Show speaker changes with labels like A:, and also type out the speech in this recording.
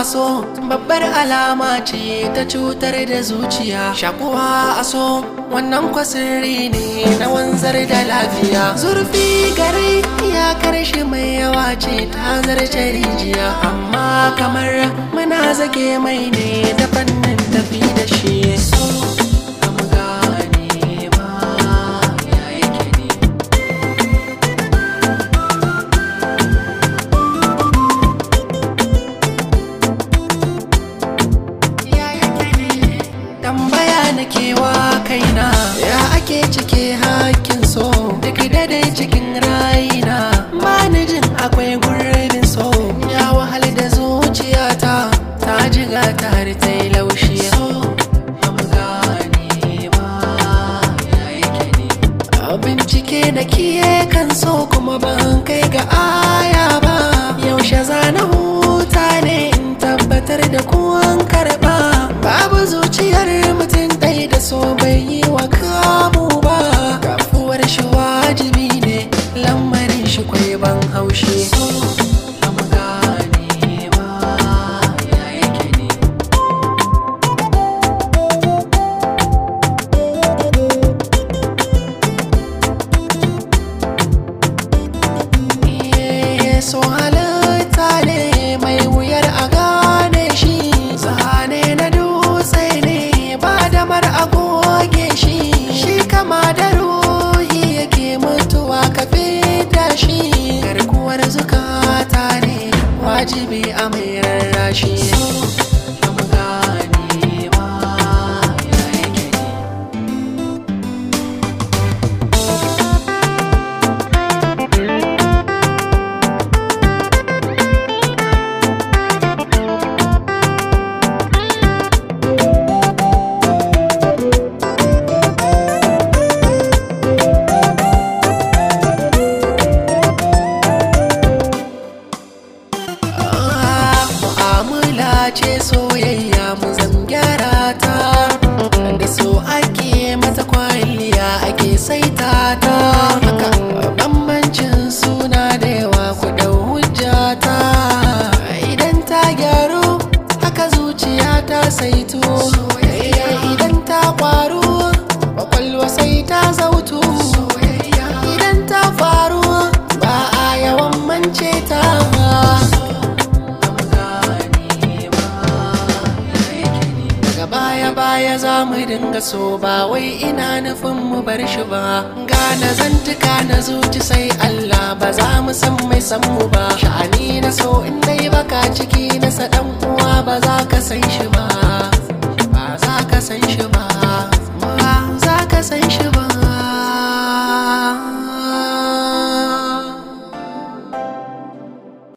A: a so babbar alama ce ta cutar da zuciya shakuwa a so wannan kwasirri ne na wanzar da lafiya zurfi gare ya karshe mai yawa ce ta zarce rijiya amma kamar muna zage mai ne da fannin tafi da shi so am gane ma ya yake ne tambaya na kewa kaina ya ake cike hakkin so duk dai cikin raina ba ni jin akwai gurbin so ya wahal da zuciyata ta jiga ta har ta yi laushi so am gane ma ya yake ne a bincike da kiye kan so kuma ban kai ga aya ba yaushe zana huta ne in tabbatar da kuwan karba babu zuciyar mutum ɗaya da so bai yi wa kamu ba kafuwar shi wajibi ne lamarin shi kwai ban haushi so am gane ma ya yake ne Iye, so halitta ne mai wuyar a gane shi zane na dutse ne ba damar a goge shi shi kama da ruhi yake mutuwa ka fita shi garkuwar zukata ne wajibi a mai rarrashi am gane ma ya yake ne mu'amala ce soyayya mu zan gyara ta da so ake mata kwalliya ake saita ta haka bambancin suna da yawa ku dau hujjata idan ta gyaru haka zuciya ta saito soyayya idan ta kwaru kwakwalwa sai ta zautu idan ta faru ba a yawan mance ta daga baya baya za mu dinga so ba wai ina nufin mu bar shi ba gane zantuka na zuci sai Allah ba za mu san mai san mu ba sha'ani na so in dai baka ciki na sa dan uwa ba za ka san shi ba